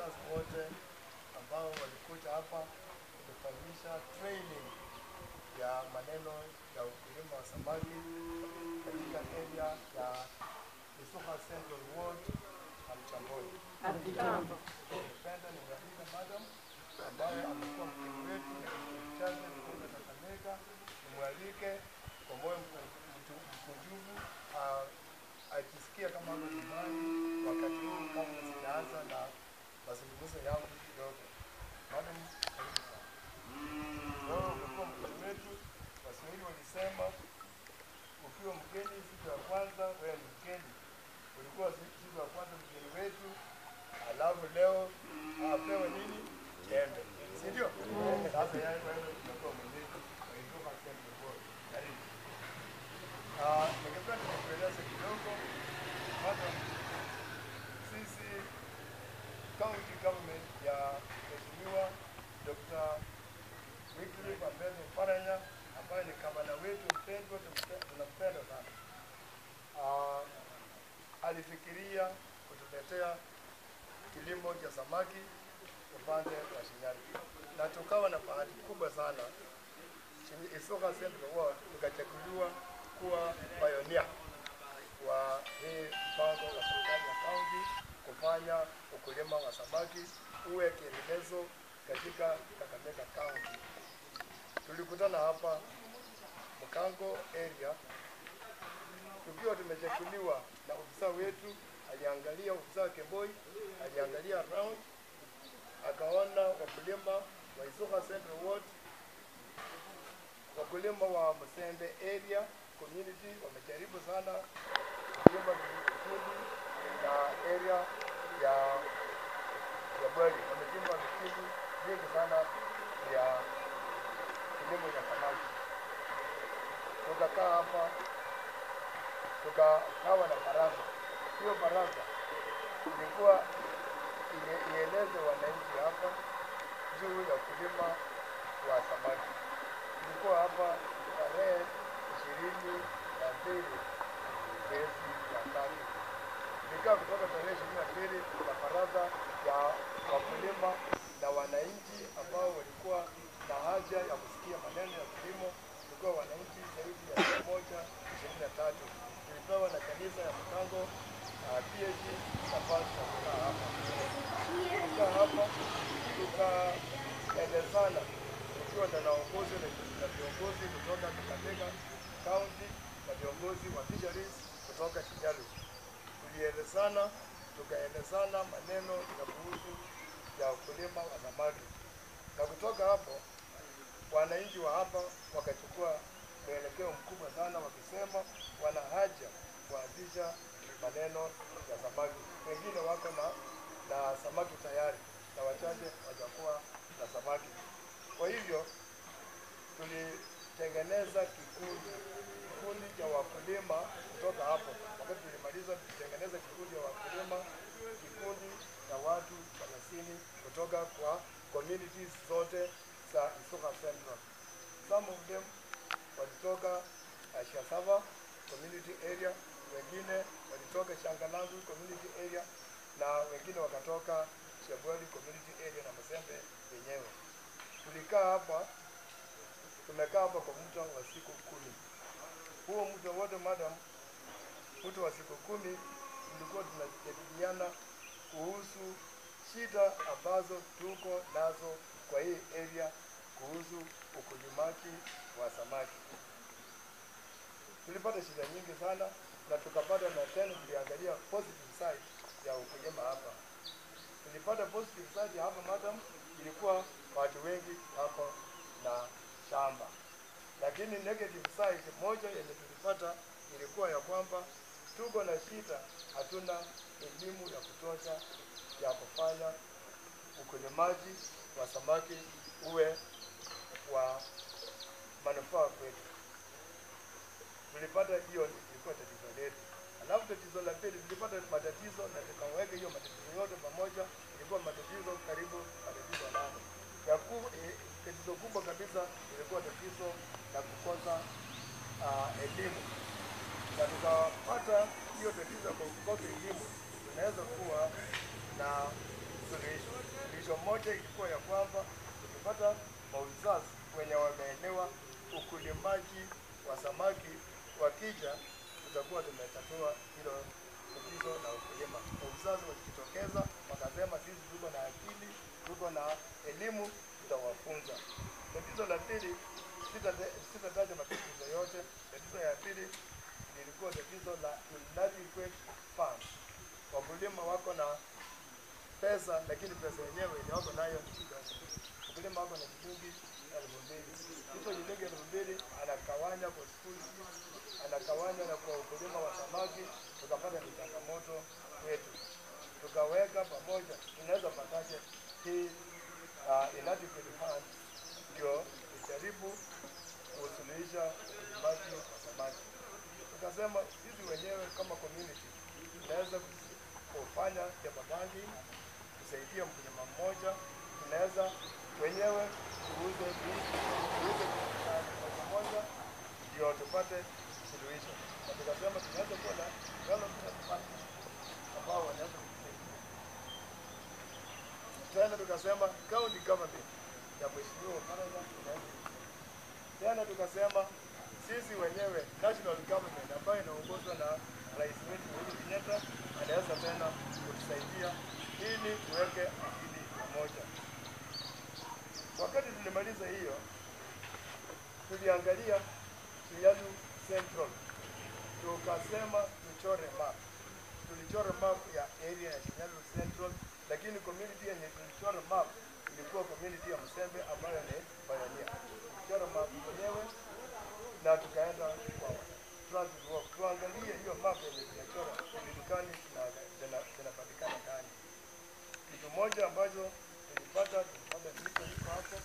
officers wote ambao walikuja hapa kutufanyisha training ya maneno ya ukulima wa samaki katika area ya Isuka Central Ward na Mchamboni. Ningependa nimwalike madam ambaye amekuwa mgeni wetu na kituo chake kutoka Kakamega, nimwalike kwa moyo mku- mtu- mkunjufu ah, ajisikie kama ako nyumbani wakati huu kabla sijaanza na mazungumzo yangu kidogo. Madam, karibu sana. Wewe umekuwa mgeni wetu, Waswahili walisema ukiwa mgeni siku ya kwanza, wewe ni mgeni. Ulikuwa si- siku ya kwanza mgeni wetu, alafu leo apewe nini? Jembe, si ndio? Sasa yeye wewe umekuwa mwenyeji wa Isuka Central Ward. Karibu. Ah, ningependa nikueleze kidogo madam, sisi county government ya Mheshimiwa Dr. Wycliffe Ambethe Oparanya ambaye ni gavana wetu mpendwa, tumpe- tunampenda sana. Ah, alifikiria kutuletea kilimo cha samaki upande wa Shinyali, na tukawa na bahati kubwa sana. Shin- Isuka Central Ward ikachaguliwa kuwa pioneer wa hii mpango wa serikali ya kaunti kufanya ukulima wa samaki uwe kielelezo katika Kakamega County. Tulikutana hapa Mkango area tukiwa tumechaguliwa na ofisa wetu, aliangalia ofisa wa Kemboi, aliangalia round, akaona wakulima wa Isuka Central Ward, wakulima wa Msembe area community wamejaribu sana kuchimba vikundi na area ya ya Bweri wamechimba vikundi vingi sana vya kilimo cha samaki. Tukakaa hapa tukakawa na baraza. Hiyo baraza ilikuwa ile- ieleze wananchi hapa juu ya ukulima wa samaki. Ilikuwa hapa tarehe ishirini na mbili mwezi wa tatu. Nikaa kutoka tarehe ishirini na mbili na baraza ya wakulima na wananchi ambao walikuwa na haja ya kusikia maneno ya kilimo. Tulikuwa wananchi zaidi ya mia moja ishirini na tatu. Tulipewa na kanisa ya Mkango uh, PAG nafasi ya kukaa hapa. Tukaa hapa tukaelezana tukiwa na naongozi na viongozi kutoka Kakamega County na viongozi wa fisheries kutoka Shinyalu. Tulielezana, tukaelezana maneno ya kuhusu ya ukulima wa samaki, na kutoka hapo wananchi wa hapa wakachukua mwelekeo mkubwa sana, wakisema wana haja kuanzisha maneno ya samaki. Wengine wako na na samaki tayari na wachache wajakuwa na samaki. Kwa hivyo tulitengeneza kikundi kikundi cha wakulima kutoka hapo. Wakati tulimaliza, tulitengeneza kikundi cha wakulima, kikundi cha watu thelathini kutoka kwa communities zote za Isuka Central. Some of them walitoka uh, Shasava community area, wengine walitoka Shangalangu community area na wengine wakatoka Shabwali community area na Masembe yenyewe. Tulikaa hapa, tumekaa hapa kwa muda wa siku kumi. Huo muda wote madam, muda wa siku kumi tulikuwa tunajadiliana kuhusu shida ambazo tuko nazo kwa hii area kuhusu ukulimaji wa samaki. Tulipata shida nyingi sana na tukapata na tena tuliangalia positive side ya ukulima hapa. Tulipata positive side hapa madam, ilikuwa watu wengi hapa na shamba, lakini negative side moja yenye tulipata ilikuwa ya kwamba tuko na shida, hatuna elimu ya kutosha ya kufanya ukulimaji wa samaki uwe wa manufaa kwetu. Tulipata hiyo ilikuwa tatizo letu. Alafu tatizo la pili tulipata matatizo na tukaweka hiyo matatizo yote pamoja, ilikuwa matatizo karibu matatizo nane. Ya ku, eh, tatizo kubwa kabisa ilikuwa tatizo la kukosa uh, elimu, na tukapata hiyo tatizo ya kukosa elimu, tunaweza kuwa na suluhisho. Suluhisho moja ilikuwa ya kwamba tukipata mauzas wenye wameelewa ukulimaji wa samaki wakija, tutakuwa tumetatua hilo tatizo la ukulima. Wauzazi wakijitokeza wakasema, sisi tuko na akili, tuko na elimu, tutawafunza. Tatizo la pili, sitataja sitataja matatizo yote. Tatizo ya pili lilikuwa tatizo la inadequate funds. Wakulima wako na pesa, lakini pesa yenyewe yenye wako nayo ni kidogo. Mkulima wako na shilingi elfu mbili, hizo shilingi elfu mbili anakawanya kwa school fees, anakawanya na kwa ukulima wa samaki, tukapata ni changamoto kwetu, tukaweka pamoja, tunaweza pataje hii uh, inadequate funds ndio ijaribu kusuluhisha ulimaji wa samaki. Tukasema sisi wenyewe kama community tunaweza kufanya jambo bangi kusaidia mkulima mmoja, tunaweza wenyewe tuuze vi- tuuze uh, kwa pamoja ndio tupate suluhisho, na tukasema tunaweza kuwa na development partners ambao wanaweza kutusaidia tena tukasema county government ya mheshimiwa Oparanya inaweza tena tukasema sisi wenyewe national government ambayo inaongozwa na rais wetu Uhuru Kenyatta anaweza tena kutusaidia ili tuweke akili pamoja. Wakati tulimaliza hiyo, tuliangalia Kialu Central, tukasema tuchore map. Tulichora map ya area ya Kinyalu Central, lakini community yenye tulichora map ilikuwa community ya Msembe ambayo ni pioneer. Tulichora map yenyewe na tukaenda kwa transit walk tuangalie hiyo map yenye tumechora ijulikani na zina- zinapatikana ndani. Kitu moja ambacho tulipata tulipata mito iko hapo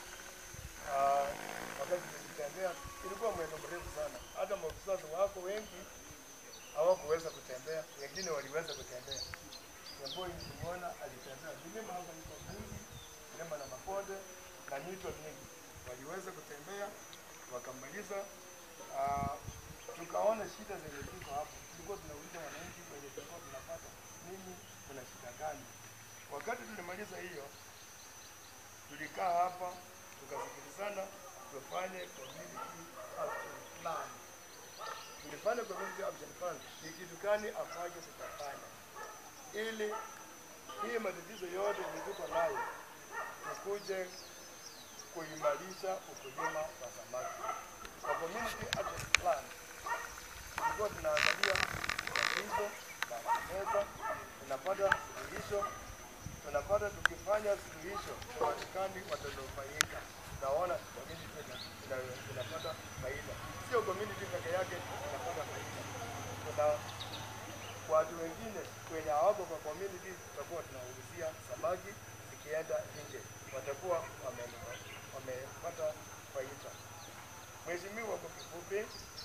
Ah, wakati tulitembea ilikuwa mwendo mrefu sana, hata maofisa wako wengi hawakuweza kutembea, wengine waliweza kutembea. Wamboi nilimwona alitembea milima hapa iko mingi, milima na mabonde na mito mingi, waliweza kutembea wakamaliza. Ah, tukaona shida zenye ziko hapo, tulikuwa tunauliza wananchi wenye tulikuwa tunapata nini, kuna shida gani. Wakati tulimaliza hiyo, tulikaa hapa tukasikilizana, tufanye community action plan tulifanya community action plan, ni kitu gani afanye tutafanya, ili hii matatizo yote yenye tuko nayo tukuje kuimarisha ukulima wa samaki. Kwa community action plan tulikuwa tunaangalia tatizo la meza, tunapata suluhisho, tunapata tukifanya suluhisho, Wamarekani watanufaika, naona community ina- ina- inapata faida, sio community peke yake inapata faida. Kuna watu wengine wenye hawako kwa community, tutakuwa tunawauzia samaki zikienda nje, watakuwa wame- wamepata faida. Mheshimiwa, kwa kifupi,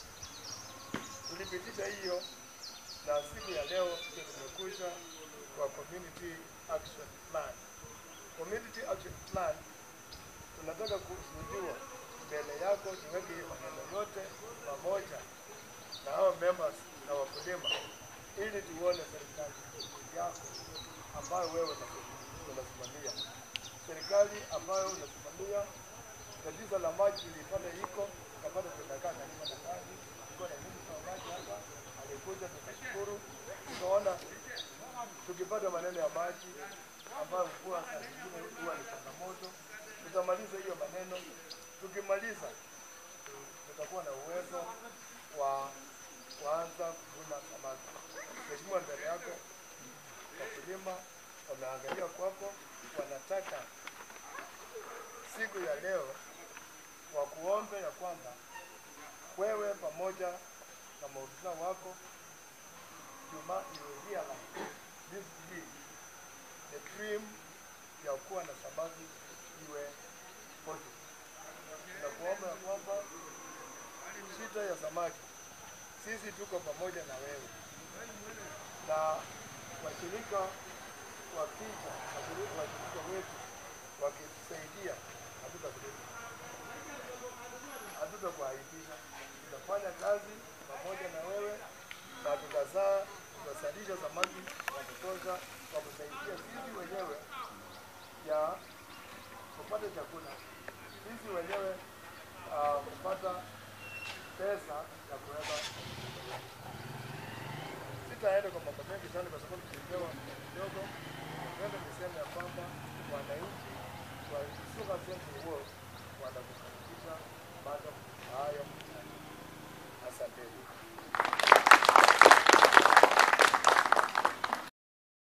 tulipitisha hiyo na siku ya leo ndio tumekuja kwa community action plan. Community action plan tunataka kushuhudiwa mbele yako, tuweke hiyo maneno yote pamoja na hao members na wakulima, ili tuone serikali yako ambayo wewe unasi- unasimamia, serikali ambayo unasimamia. Tatizo la maji ilipata iko tukapata, tunakaa karibu na kazi, tulikuwa na minista wa maji hapa, alikuja tukashukuru, tukaona tukipata maneno ya maji ambayo mvua saa zingine huwa ni changamoto, tutamaliza hiyo maneno. Tukimaliza tutakuwa na uwezo wa kuanza kuvuna samaki. Mheshimiwa, mbele yako wakulima wameangalia kwako, wanataka siku ya leo wakuombe ya kwamba wewe pamoja na maofisa wako you ma- you realize this dream, the dream ya kuwa na samaki iwe possible. Nakuomba ya kwamba shida ya samaki, sisi tuko pamoja na wewe na washirika wakija, washirika washirika wetu wakitusaidia, hatutakuleta hatutakuaibisha. Tutafanya kazi pamoja na wewe na tutazaa, tutazalisha samaki wa kutosha wakusaidia sisi wenyewe ya kupata chakula, sisi wenyewe uh, kupata pesa ya kuweza sitaenda kwa mambo mengi sana kwa sababu tulipewa kidogo. Napenda niseme ya kwamba wananchi wa Isuka Central Ward wanakukaribisha bado hayo. Asanteni.